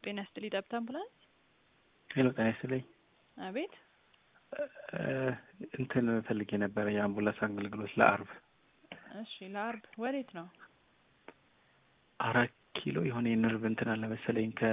ጤና ይስጥልኝ ጠብታ አምቡላንስ። ሄሎ ጤና ይስጥልኝ። አቤት እንትን ፈልጌ ነበረ የአምቡላንስ አገልግሎት ለአርብ እሺ፣ ለአርብ ወዴት ነው? አራት ኪሎ የሆነ የነርቭ እንትን አለ መሰለኝ ከ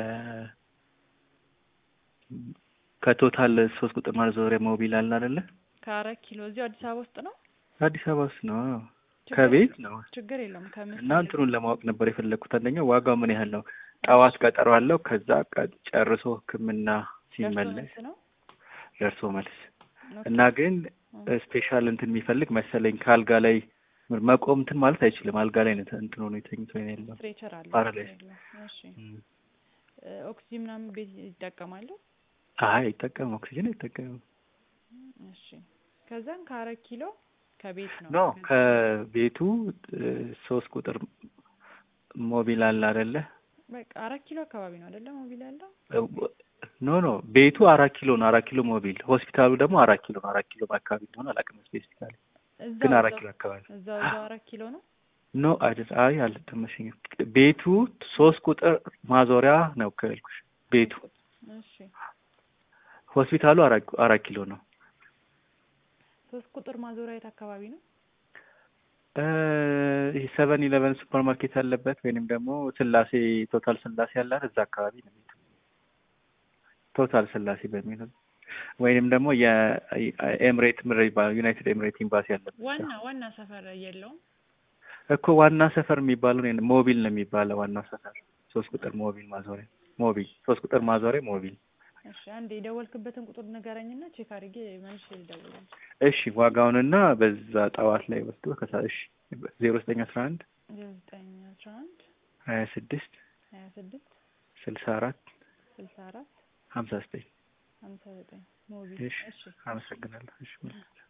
ከቶታል ሶስት ቁጥር ማዞሪያ ሞቢል አለ አይደለ? ከአራት ኪሎ እዚሁ አዲስ አበባ ውስጥ ነው። አዲስ አበባ ውስጥ ነው። ችግር ከቤት ነው ችግር የለውም። ከምን እና እንትኑን ለማወቅ ነበር የፈለግኩት። አንደኛ ዋጋው ምን ያህል ነው? ጠዋት ቀጠሮ አለው። ከዛ ቀ- ጨርሶ ሕክምና ሲመለስ ነው ደርሶ መልስ እና ግን ስፔሻል እንትን የሚፈልግ መሰለኝ ከአልጋ ላይ መቆም እንትን ማለት አይችልም። አልጋ ላይ ነው እንትን ሆኖ የተኝቶ ነው ያለው። ስትሬቸር አለ። ፓራላይዝ። እሺ ኦክሲጂን ምናምን ቤት ይጠቀማሉ። አይ አይጠቀምም፣ ኦክሲጅን አይጠቀምም። እሺ ከዛም ከአራት ኪሎ ከቤት ነው ኖ ከቤቱ እ፣ ሶስት ቁጥር ሞቢል አለ አይደለ? በቃ አራት ኪሎ አካባቢ ነው አይደለ? ሞቢል ያለው ኖ ኖ ቤቱ አራት ኪሎ ነው። አራት ኪሎ ሞቢል፣ ሆስፒታሉ ደግሞ አራት ኪሎ ነው። አራት ኪሎ አካባቢ እንደሆነ አላውቅም ስፔሲፊካሊ፣ እዛው ግን አራት እዛው- ኪሎ አካባቢ እዛው እዛው አራት ኪሎ ነው። ኖ አይደል? አይ አልተመሸኝም። ቤቱ ሶስት ቁጥር ማዞሪያ ነው ከልኩሽ። ቤቱ እሺ ሆስፒታሉ አራት አራት ኪሎ ነው። ሶስት ቁጥር ማዞሪያ የት አካባቢ ነው? እ፣ ይሄ ሰቨን ኢለቨን ሱፐር ማርኬት ያለበት ወይንም ደግሞ ስላሴ ቶታል ስላሴ ያለ አይደል? እዛ አካባቢ ነው ቤቱ። ቶታል ስላሴ በሚለው ወይንም ደግሞ የኤምሬት ምር ይባላል ዩናይትድ ኤምሬት ኤምባሲ ያለበት ዋና ዋና ሰፈር የለውም። እኮ ዋና ሰፈር የሚባለው ነው ሞቢል ነው የሚባለው ዋናው ሰፈር ሶስት ቁጥር ሞቢል ማዞሪያ ሞቢል ሶስት ቁጥር ማዞሪያ ሞቢል እሺ አንድ የደወልክበትን ቁጥር ንገረኝና ቼክ አድርጌ መልሼ ልደውልልህ። እሺ ዋጋውንና በዛ ጠዋት ላይ ወስዶ ከሳ እሺ ዜሮ ዘጠኝ አስራ አንድ ዘጠኝ አስራ አንድ ሀያ ስድስት ሀያ ስድስት ስልሳ አራት ስልሳ አራት ሀምሳ ዘጠኝ ሀምሳ ዘጠኝ ሞቢል እሺ እሺ አመሰግናለሁ እሺ